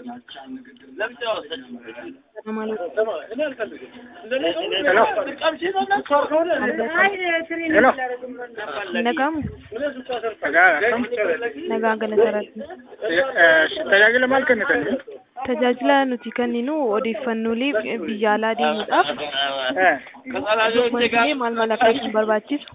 Nagamu nagaa galatarratti. Tajaajila maal kennitan? Tajaajila nuti kenninu odeeffannoolee biyya alaa deemuudhaaf wantilee maal maal akka isin barbaachisu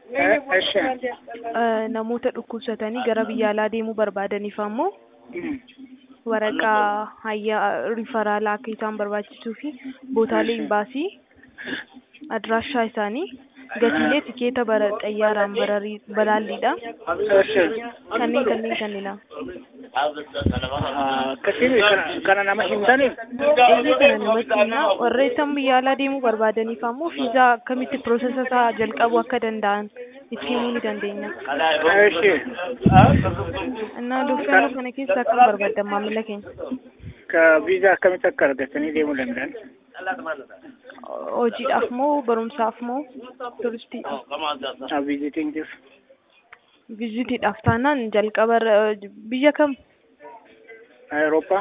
namoota dhukkubsatanii gara biyya alaa deemuu barbaadaniif ammoo waraqaa hayyaa rifaraalaa akka isaan barbaachisuu fi bootaalee imbaasii adiraashaa isaanii gatiilee tikeeta bara xayyaaraan bararii balaalliidha kanneen kanneen kanneenidha. Akkasiin kana nama himtaniif Eeyyee kana namatti himna warra isaan biyya alaa deemuu barbaadaniif ammoo fiizaa akkamitti piroosesa isaa jalqabuu akka danda'an itti himuu ni dandeenya. Innaa odeeffannoo kana keessa akkam barbaaddan maamila keenya? ka viizaa akkamitti akka argatanii deemuu danda'an? Hojiidhaaf moo barumsaaf moo turistii? Viizitiingiif. Vizitiidhaaf taanaan jalqaba irra- biyya kam? Awurooppaa.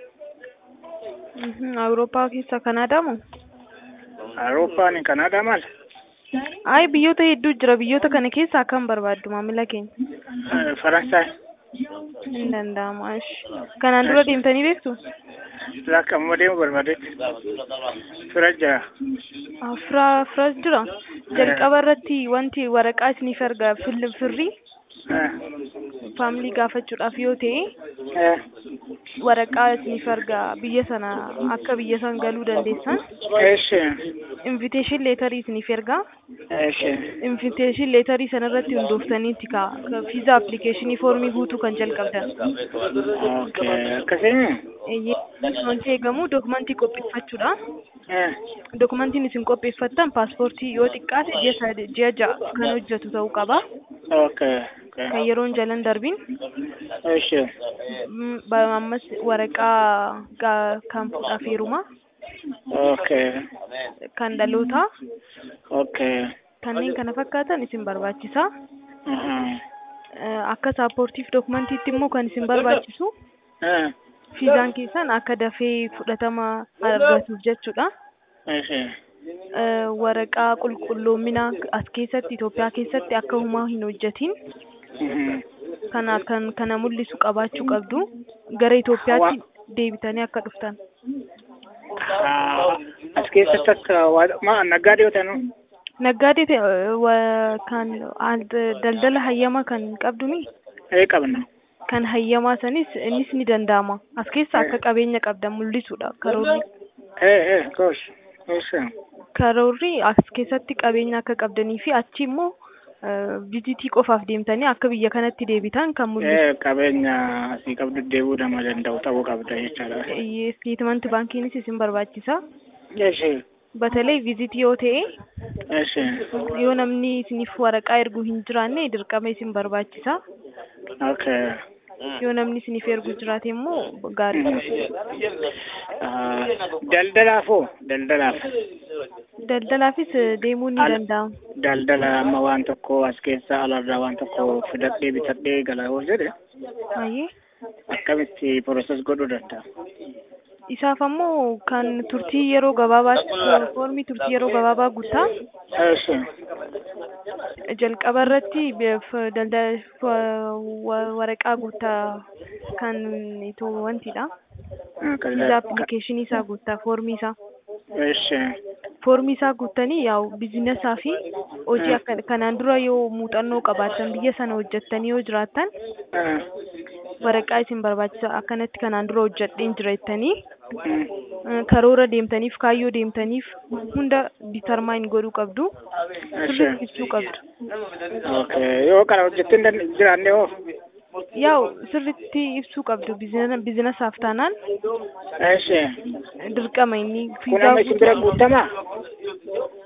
Mhm, Awurooppaa keessa Kanaadaa moo? Awurooppaan Kanaadaa maal? Ayi biyyoota hedduu jira biyyoota kana keessa akkam barbaaddu maamila keenya? Faransaay. Hin danda'amu. Ishi. Kanaan dura deemtanii beektu? Lakka ammoo deemuu barbaadetti. Fira jira. Ah, Fira firas jira. Jalqaba irratti wanti waraqaa isiniif erga fil- firrii faamilii gaafachuudhaaf yoo ta'e waraqaa isiniif erga biyya sana akka biyya san galuu dandeessan Eeshi. invitation leetarii isiniif ergaa Eeshi. invitation leetarii sana irratti hundooftaniiti ka fiizaa appilikeeshinii foormii guutuu kan jalqabdan. Okay. Akkasiin. Eeyyee wanti eegamu dookumentii qopheeffachuudha. Dookumentiin isin qopheeffattan paaspoortii yoo xiqqaate ji'a sadi- ji'a ja'a kan hojjetu ta'uu qaba. Okay. Kan yeroon jalan darbiin Eeshi. Mm, ba- ammas waraqaa ga- kan fuudhaaf heerumaa Okay. kan dhalootaa Okay. kanneen kana fakkaatan isin barbaachisa. Mhm. Eh, Akka saappoortiif dookumentiitti immoo kan isin barbaachisu Eh. fiizaan keessan akka dafee fudhatama argatuuf jechuudha. Eeshi. Eh, Waraqaa qulqulloominaa as keessatti Itoophiyaa keessatti akka humaa hin hojjetin Mhm. kana kan kana mul'isu qabaachuu qabdu gara Itoophiyaatti deebitanii akka dhuftan. Ah, As keessatti akka waa- ma naggaadee yoo ta'an Naggaadee ta'e, eh, wa- kan al- daldala hayyamaa kan qabduni ee qabna. kan hayyamaa sanis innis ni danda'ama. As keessa akka qabeenya qabdan mul'isuudha karoorri. Ee ee gosh. Eeshi. Karoorri as keessatti qabeenya akka qabdanii fi achi immoo vizitii qofaaf deemtanii akka biyya kanatti deebitan kan mul'isu. Ee qabeenya asii qabdu deebuu nama danda'u ta'uu qabda jechaadha. Isteetimanti baankiinis isin barbaachisa. Eeshi. Batalee vizitii yoo ta'e Eeshi. yoo namni isiniif waraqaa ergu hin jiraanne dirqama isin barbaachisa. Okay. Yoo namni isiniif ergu jiraate immoo gaarii. Ah, Daldalaafoo daldalaaf. Daldalaafis eh, deemuun ni Al- danda'ama. Daldala amma waan tokko as keessa alarraa waan tokko fidadhee bitadhee gala yoo jedhe Ayyee. akkamitti proses godhuu danda'a? Isaaf ammoo kan turtii yeroo gabaabaa foormii turtii yeroo gabaabaa guutaa Eeshi. jalqaba irratti beef- daldala wa- wa- waraqaa guutaa kan itoo wantidha. Viizaa appilikeeshinii isaa guutaa foormii isaa. Eeshi. Foormii isaa guuttanii yaa'u bizinesaa fi hojii akka kanaan dura yoo muuxannoo qabaatan biyya sana hojjettanii yoo jiraattan Ah. waraqaa isin barbaachisa akkanatti kanaan dura hojjedheen jira jettanii Mm. eh, karoora deemtaniif kaayyoo deemtaniif hunda ditarmaayin godhuu qabdu Eeshi. sirriitti ibsuu qabdu. Okay. Yoo kana hojjettee hin dan- jiraanne hoo? Yaa'u sirriitti ibsuu qabdu bizine- bizinesaaf taanaan Eeshi. dirqama inni Kun fiizaa amma isin bira guutuu guutamaa?